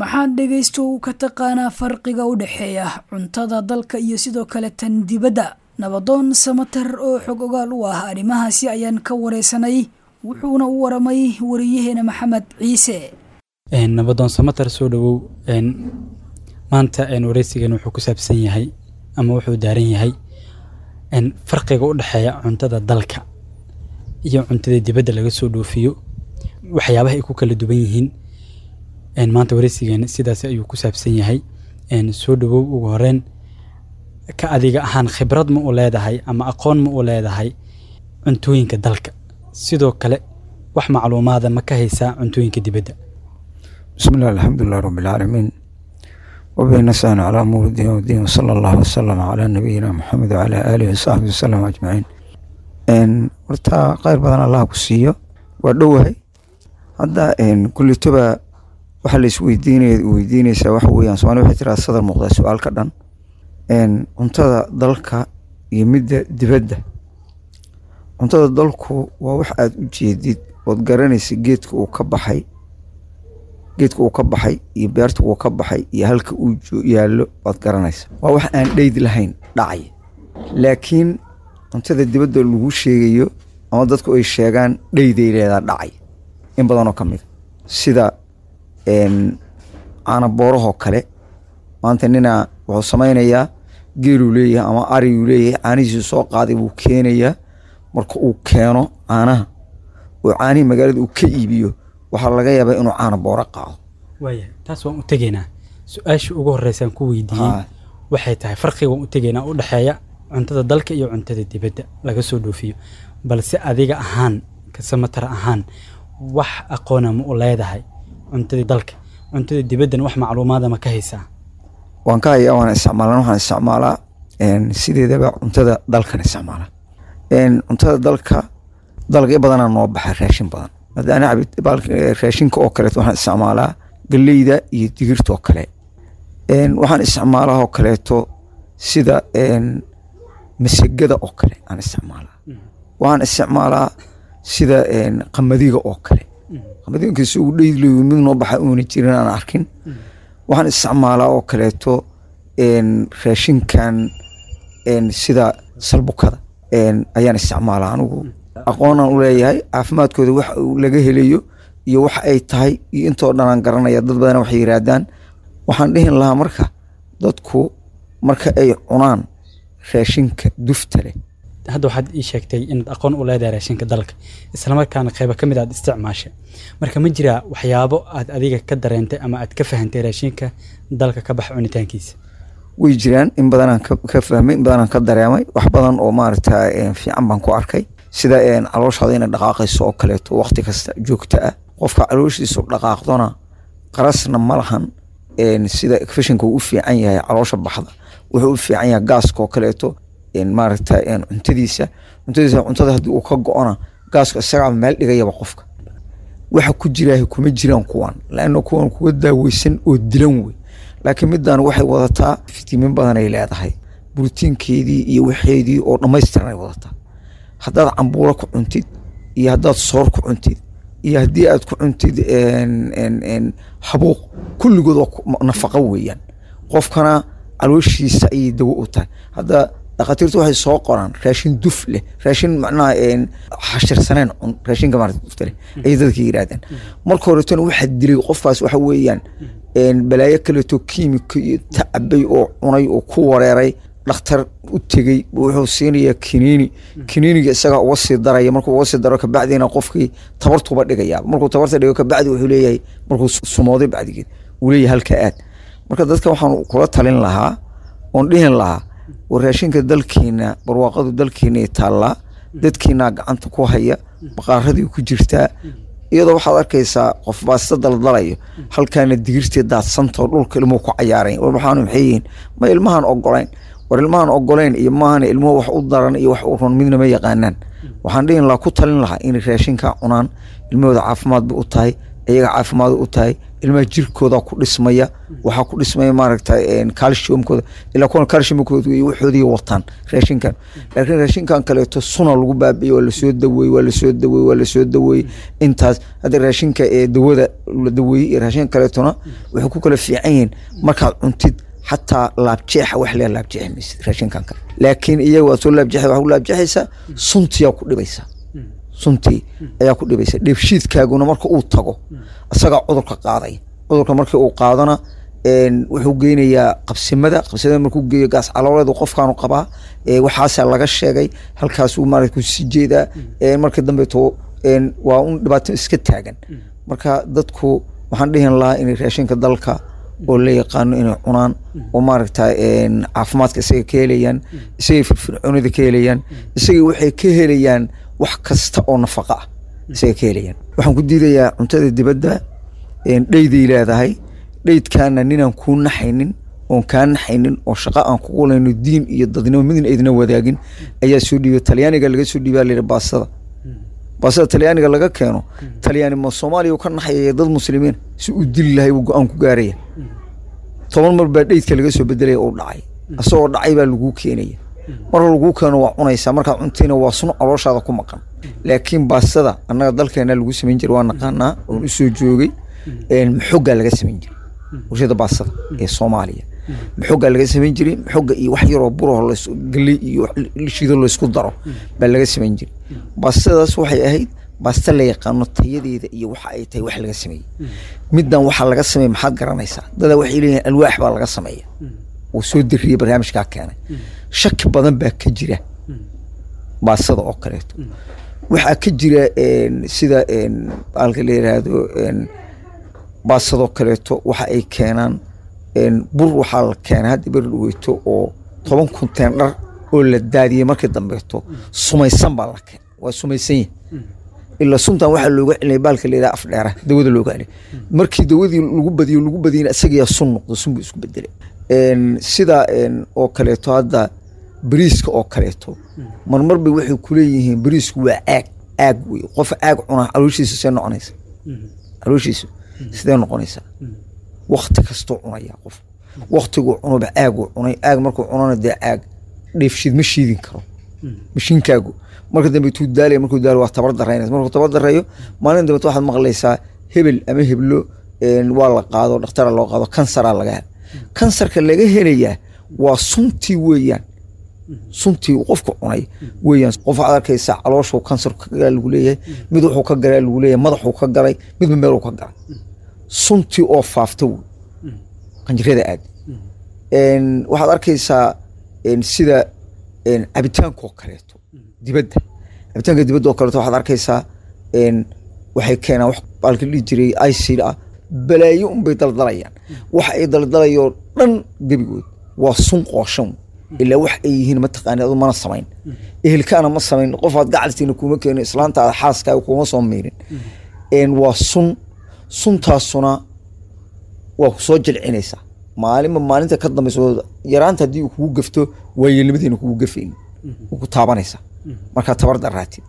maxaad dhegaysto uu ka taqaanaa farqiga u dhexeeya cuntada dalka iyo sidoo kale tan dibadda nabadoon samater oo xog ogaal u ah arrimahaasi ayaan ka wareysanay wuxuuna u waramay wariyaheena maxamed ciise nabadoon samater soo dhawow maanta wareysigan wuxuu ku saabsan yahay ama wuxuu daaran yahay farqiga u dhexeeya cuntada dalka iyo cuntada dibadda laga soo dhoofiyo waxyaabaha ay ku kala duwan yihiin maanta wareysigeena sidaas ayuu ku saabsan yahay soo dhawow ugu horeyn ka adiga ahaan khibrad ma u leedahay ama aqoon ma u leedahay cuntooyinka dalka sidoo kale wax macluumaada ma ka haysaa cuntooyinka dibadda بسم الله الحمد لله رب العالمين وبه نستعين على أمور الدين والدين وصلى الله وسلم على نبينا محمد وعلى آله وصحبه وسلم أجمعين إن ورتا خير بدن الله كسيو ودوهي hadda kulitoba waxa la isweydiinaya weydiinaysaa waxa weeyaan soomaali waxay tiraa sadar muuqda su-aal ka dhan cuntada dalka iyo midda dibadda cuntada dalku waa wax aada u jeedid ood garanaysa geedka uu ka baxay geedka uu ka baxay iyo beerta uu ka baxay iyo halka uu yaallo waad garanaysa waa wax aan dheyd lahayn dhacay laakiin cuntada dibadda lagu sheegayo ama dadku ay sheegaan dheyday leedaa dhacay in badanoo ka mida sida caanaboorahoo kale maanta ninaa wuxuu samaynayaa geeluu leeyahay ama ariguu leeyahay caanihiisu soo qaaday buu keenayaa marka uu keeno caanaha oo caanihii magaalada uu ka iibiyo waxaa laga yaabaa inuu caana booro qaado waaya taas waan u tegaynaa su-aasha ugu horreysaan ku weydiiyey waxay tahay farqiga waan u tegaynaa u dhexeeya cuntada dalka iyo cuntada dibadda laga soo dhoofiyo balse adiga ahaan kasamatar ahaan wax aqoona ma u leedahay cuntada dalka cuntada dibaddana wax macluumaada ma ka haysaa waan ka hayaa waan isticmaalan waxaan isticmaalaa sideedaba cuntada dalkan isticmaala cuntada dalka dalagyo badanaa noo baxa raashin badan haddaana raashinka oo kaleeto waxaan isticmaalaa galeyda iyo digirta oo kale waxaan isticmaalaa oo kaleeto sida masegada oo kale aan isticmaalaa waxaan isticmaalaa sida qamadiga oo kale qamadiga inkasta uu dheylayo mid noo baxa uuna jirin aan arkin waxaan isticmaalaa oo kaleeto raashinkan sida salbukada ayaan isticmaalaa anigu aqoonaan u leeyahay caafimaadkooda wax laga helayo iyo wax ay tahay iyo intoo dhanaan garanaya dad badan waxay yiraahdaan waxaan dhihin lahaa marka dadku marka ay cunaan raashinka dufta leh hadda waxaad ii sheegtay inaad aqoon u leedahay raashinka dalka islamarkaana qayba ka mid aad isticmaashay marka ma jiraa waxyaabo aad adiga ka dareentay ama aad ka fahantay raashinka dalka ka baxa cunitaankiisa way jiraan in badanaan ka fahmay in badanaan ka dareemay wax badan oo maaragta fiican baan ku arkay sida calooshaada inay dhaqaaqayso oo kaleeto waqti kasta joogto ah qofka calooshiisu dhaqaaqdona qarasna ma lahan sida fashinka uu u fiican yahay caloosha baxda wuxuu u fiican yahay gaaska oo kaleeto maaragta cuntadiisa cuntadiisa cuntada haddii uu ka go-ona gaaska isagaa meel dhigayaba qofka waxa ku jiraahi kuma jiraan kuwan laanna kuwan kuwa daaweysan oo dilan wey laakiin middan waxay wadataa fitimiin badan ay leedahay brotiinkeedii iyo waxeedii oo dhammaystiran ay wadataa haddaad cambuulo ku cuntid iyo haddaad soor ku cuntid iyo haddii aad ku cuntid habuuq kulligood waa nafaqo weeyaan qofkana calooshiisa ayay dawo u tahay hadda dhakhaatiirtu waxay soo qoraan raashin duf leh raashin macnaha xashirsaneen cun raashinka maarata dufta leh ayay dadka yiraahdaan marka horetona waxaa dilay qofkaas waxa weeyaan balaayo kaleeto kiimika iyo tacabay oo cunay oo ku wareeray dhakhtar u tegey wuxuu siinayaa kiniini kiniiniga isagaa uga sii daraya markuu uga sii daro kabacdiina qofkii tabartuba dhigaya markuu tabarta dhigo kabacdi wuxuu leeyahay markuu sumooday bacdigeed uu leeyahay halka aad marka dadka waxaan kula talin lahaa oon dhihin lahaa war raashinka dalkiina barwaaqadu dalkiina taallaa dadkiinaa gacanta ku haya baqaaradii ku jirtaa iyadoo waxaad arkaysaa qof baasta daldalayo halkaana digirtii daadsantao dhulka ilmuhu ku cayaarayn war waxaanu maxay yihiin ma ilmahan ogolayn war ilmahan ogolayn iyo maahana ilmuhu wax u daran iyo wax u run midna ma yaqaanaan waxaan dhihin lahaa ku talin lahaa inay raashinkaa cunaan ilmahooda caafimaad bay u tahay iyaga caafimaad u tahay ilmaha jirkooda ku dhismaya waxaa ku dhismaya maaragta calciumkooda ilaa kuwan calciumkooda iyo waxoodii wataan raashinkan laakiin raashinkan kaleeto suna lagu baabiye waa lasoo daweeye waa lasoo daweeye waa lasoo daweeye intaas hadda raashinka ee dawada la daweeyey iyo raashinka kaleetona waxay ku kala fiican yihiin markaad cuntid xataa laabjeexa wax leeya laabjeexi maysid raashinkan kale laakiin iyaga waad soo laabjeexay waxaa ku laabjeexaysaa suntiyaa ku dhibaysaa suntii ayaa ku dhibaysa dheefshiidkaaguna marka uu tago isagaa cudurka qaadaya cudurka markii uu qaadana wuxuu geynayaa qabsimada qabsimada markuu geeyo gaas calooleedu qofkaanu qabaa waxaasaa laga sheegay halkaasuu maarata kusii jeedaa marka dambeeto waa un dhibaato iska taagan marka dadku waxaan dhihin lahaa inay raashinka dalka oo la yaqaano inay cunaan oo maaragta caafimaadka isaga ka helayaan isagay firfircoonida ka helayaan isagay waxay ka helayaan wax kasta oo nafaqa ah isaga ka helayaan waxaan ku diidayaa cuntada dibadda dheyday leedahay dheydkaana ninaan kuu naxaynin oon kaa naxaynin oo shaqo aan kugu layno diin iyo dadnimo midna aydna wadaagin ayaa soo dhiibay talyaaniga laga soo dhiibaa layidhi baasada baasada talyaaniga laga keeno talyaani ma soomaaliya ka naxayaya dad muslimiin si uu dili lahay buu go-aan ku gaaraya toban mar baa dheydka laga soo bedelaya uu dhacay isagoo dhacay baa laguu keenaya marka laguu keeno waa cunaysaa markaad cuntayna waa sun calooshaada ku maqan laakiin baasada annaga dalkeena lagu samayn jiray waa naqaanaa oon usoo joogay maxogaa laga samayn jiray warshada baasada ee soomaaliya maxogaa laga samayn jiray maxoga iyo wax yaroo buraho galey iyo shido laysku daro baa laga samayn jiray baastadaas waxay ahayd baaste la yaqaano tayadeeda iyo waxa ay tahay wax laga sameeyey middan waxaa laga sameeya maxaad garanaysaa dadaa waxay leeyihin alwaax baa laga sameeya uu soo diriyey barnaamijkaa keenay shaki badan baa ka jira baasada oo kaleeto waxaa ka jira sida alka la yiraahdo baasadoo kaleeto waxa ay keenaan bur waxaa la keenay hadda beri dhaweyto oo toban kunteen dhar oo la daadiyey markii dambeeto sumaysan baa la keenay waa sumaysan yihin ilaa suntan waxaa looga celinaya baalka la yidhaha afdheera dawada looga celiya markii dawadii lagu badiyo lagu badiyana isagiyaa sun noqdo sun buu isku bedelay sida oo kaleeto hadda bariiska oo kaleeto marmar bay waxay kuleeyihiin bariisku waa caag caag wey qof caag cunaa calooshiisa see noqonaysa calooshiisa sidee noqonaysaa wakti kastuu cunaya qof waktiguu cunuba caaguu cunay caag markuu cunana dee caag dheefshiid ma shiidin karo mashiinkaagu marka dambe tuu daalaya markuu daalo waa tabar daraynaysa markuu tabar dareeyo maalin dambeet waxaad maqlaysaa hebel ama heblo waa la qaado dhakhtara loo qaado kansaraa laga hela kansarka laga helayaa waa suntii weeyaan suntii qofka cunay weeyaan qof waxaad arkaysaa calooshuu kansarku ka galaa lagu leeyahay mid wuxuu ka galaa lagu leeyahay madaxuu ka galay midba meeluu ka galay suntii oo faafta wey qanjirada aad waxaad arkaysaa sida cabitaankoo kaleeto dibadda cabitaanka dibadda oo kaleeto waxaad arkaysaa waxay keenaan wax baalka dhihi jiray icid ah balaayo unbay daldalayaan waxa ay daldalayoo dhan gebigood waa sun qooshan ilaa wax ay yihiin mataqaani adu mana samayn ehelkaana ma samayn qofaad gacaltiina kuma keeno islaantaada xaaskaaga kuma soo miirin waa sun suntaasuna waa ku soo jilcinaysaa maalinba maalinta ka dambaysa yaraanta haddii uu kugu gafto waayeelnimadiina kugu gafayn ku taabanaysaa markaa tabar daraatid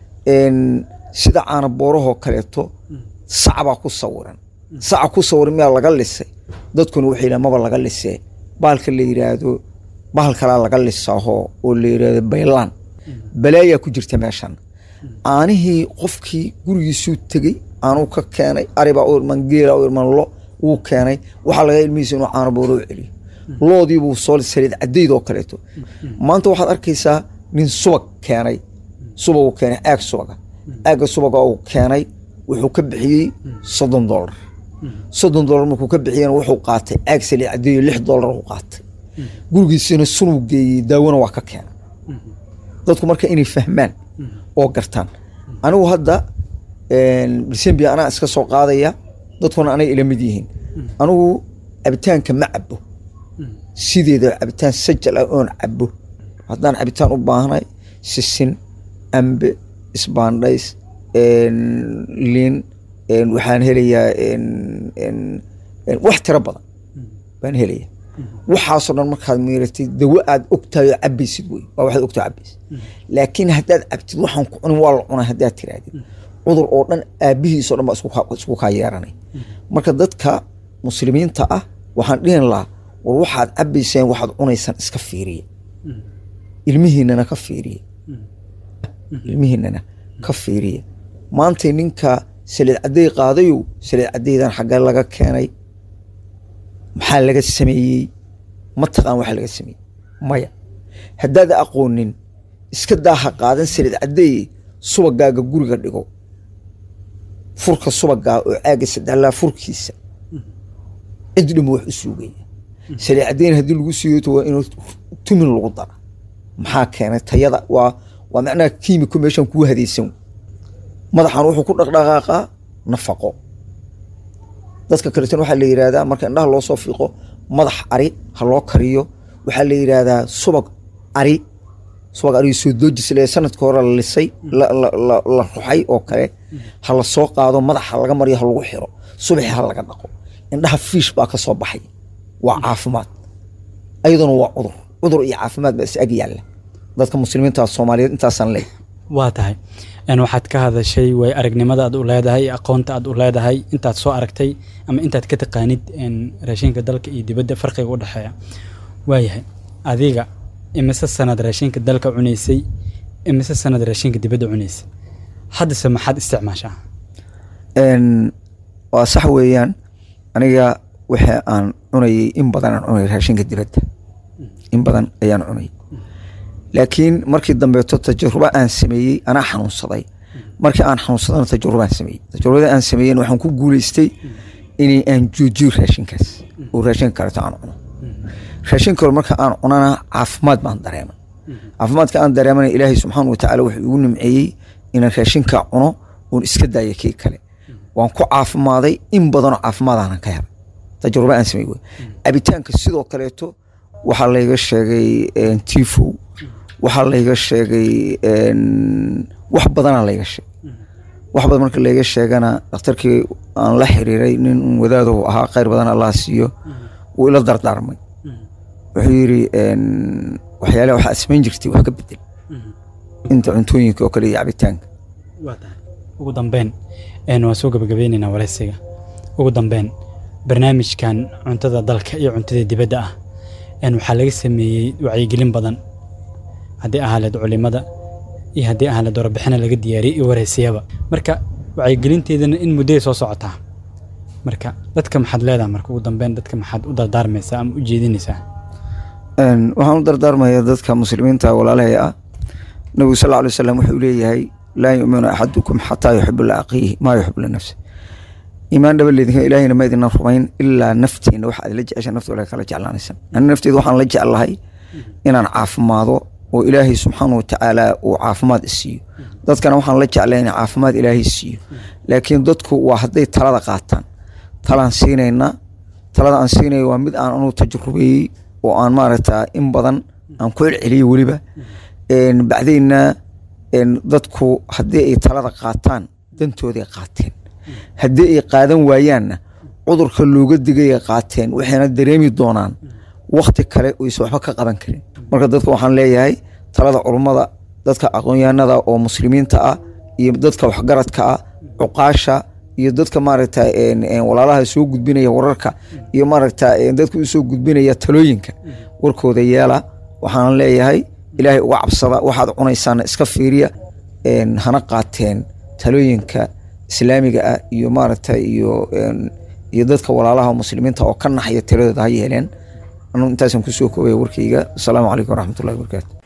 sida caana boorahoo kaleeto sacbaa ku sawiran saca ku sawiran miyaa laga lisay dadkuna waxay yidhahan maba laga lisee baalka la yidhaahdo bahal kalaa laga lisaaho oo la yidhaahdo baylaan balaayaa ku jirta meeshan aanihii qofkii gurigiisuu tegey aanuu ka keenay aribaa u irman geela u irman lo wuu keenay waxaa laga ilmihiisa inuu caano booro u celiyo loodiibuu soo saliid cadeyd oo kaleeto maanta waxaad arkaysaa nin subag keenay subaguu keenay caag subaga caagga subaga uu keenay wuxuu ka bixiyey soddon dollar soddon dollar markuu ka bixiyena wuxuu qaatay caag saliid cadeeyo lix dollar uu qaatay gurigiisina sunuu geeyey daawona waa ka keenay dadku marka inay fahmaan oo gartaan anigu hadda decembia anaa iska soo qaadaya dadkuna anay ila mid yihiin anigu cabitaanka ma cabo sideeda cabitaan sajal ah oon cabo haddaan cabitaan u baahnay sisin ambe isbaandhays liin waxaan helayaa wax tiro badan baan helaya waxaasoo dhan markaad miiratay dawo aad ogtahay oo cabaysid wey waa waxaad ogtahay cabaysid laakiin haddaad cabtid waxaan ku cunin waa la cunay haddaad tirahdid cudur oo dhan aabihiisoo dhan baa isku ka- isku kaa yeeranay marka dadka muslimiinta ah waxaan dhihin lahaa war waxaad cabayseen waxaad cunaysaan iska fiiriya ilmihiinana ka fiiriya ilmihiinana ka fiiriya maantay ninka saliid cadday qaadayow saliid caddaydan xaggee laga keenay maxaa laga sameeyey ma taqaan waxa laga sameeyey maya haddaad aqoonin iska daaha qaadan saliid caddeeye subagaaga guriga dhigo furka subagaa oo caaga sadalaa furkiisa cid dhimo wax u suugaya saliid caddeyn haddii lagu siiyo waa inuu tumin lagu dara maxaa keenay tayada waa waa macnaha kiimiko meeshan kuu hadaysan madaxan wuxuu ku dhaqdhaqaaqaa nafaqo dadka kaleetana waxaa la yidhaahdaa marka indhaha loo soo fiiqo madax ari ha loo kariyo waxaa la yidhaahdaa subag ari subag ari soo doojis le sanadka hore la lisay la- la la- la ruxay oo kale ha la soo qaado madaxa laga mariyo ha lagu xiro subaxi ha laga dhaqo indhaha fiish baa ka soo baxay waa caafimaad ayaduna waa cudur cudur iyo caafimaad baa is ag yaalla dadka muslimiinta soomaaliyeed intaasaan leeyahay waa tahay een waxaad ka hadashay way aragnimada aad u leedahay aqoonta aad u leedahay intaad soo aragtay ama intaad ka taqaanid een raashinka dalka iyo dibadda farqiga u dhexeeya waayahay adiga imise sanad raashinka dalka cunaysay imise sanad raashinka dibadda cunaysay haddase maxaad isticmaashaa Een, waa sax weeyaan aniga waxa aan cunayay in badan aan cunay raashinka dibadda in badan ayaan cunay laakiin markii dambeeto tajarubo aan sameeyey anaa xanuunsaday markii aan xanuunsadana tajarubo aan sameeyey tajarubada aan sameeyen waxaan ku guuleystay inay aan joojiyo raashinkaas oo raashinka kaleto aan cuno raashin kale marka aan cunana caafimaad baan dareemay caafimaadka aan dareemana ilaahay subxaana watacaala wuxuu igu nimceeyey inaan raashinka cuno oon iska daayo kii kale waan ku caafimaaday in badanoo caafimaadaanan ka helay tajarubo aan samey wey cabitaanka sidoo kaleeto waxaa layga sheegay een, tifow waxaa layga sheegay een, wax badanaa layga sheegay wax badan marka layga sheegana dhakhtarkii aan la xiriiray nin wadaadahu ahaa khayr badan allah siiyo wuu ila dardaarmay wuxuu yidhi een, waxyaalaha waxaa samayn jirtay wax ka bedel inta cuntooyinka oo kale iyo cabitaanka waa tahay ugu dambeyn een waan soo gabagabeynaynaa waraysiga ugu dambeyn barnaamijkan cuntada dalka iyo cuntada dibadda ah een waxaa laga sameeyey wacyigelin badan haddii ahaaleed culimada iyo haddii ahaaleed warbixina laga diyaariyey iyo waraysiyaba marka wacyigelinteedana in mudday soo socotaa marka dadka maxaad leedahay marka ugu dambeyn dadka maxaad u dardaarmaysaa ama u jeedinaysaa Een, waxaan u dardaarmayaa dadka muslimiinta walaalahay ah nabigu sal lla lay wasalam wuxuu leeyahay laa yuminu axadukum xataa yuxibu liaqiihi maa yuxibu linafsi iimaan dhaba leedinka ilaahayna ma idina rumayn ilaa naftiina waxa aad la jecesha nafta walaga kala jeclaanaysan ani nafteeda waxaan la jeclahay inaan caafimaado oo ilaahay subxaana watacaala uu caafimaad isiiyo dadkana waxaan la jeclay inay caafimaad ilaahay siiyo laakiin dadku waa hadday talada qaataan talaan siinaynaa talada aan siinaya waa mid aan anugu tajrubeeyey oo aan maaragta in badan aan ku celceliyey weliba Een, bacdayna een, dadku haddii ay talada qaataan dantooday qaateen haddii ay qaadan waayaanna cudurka looga digay ay qaateen waxayna dareemi doonaan wakti kale oysan waxba ka qaban karin marka dadka waxaan leeyahay talada culummada dadka aqoonyahanada oo muslimiinta ah iyo dadka waxgaradka ah cuqaasha iyo dadka maaragta een, een, walaalaha soo gudbinaya wararka iyo maaragta een, dadka usoo gudbinaya talooyinka warkooda yeela waxaan leeyahay ilaahay uga cabsada waxaad cunaysaana iska fiiriya een, hana qaateen talooyinka islaamiga ah iyo maaragta iyo een, iyo dadka walaalaha muslimiinta oo ka naxaya tiradooda ha yeeleen anu intaasaan kusoo koobaya warkayga asalaamu calaykum waraxmatullahi wabarakaatu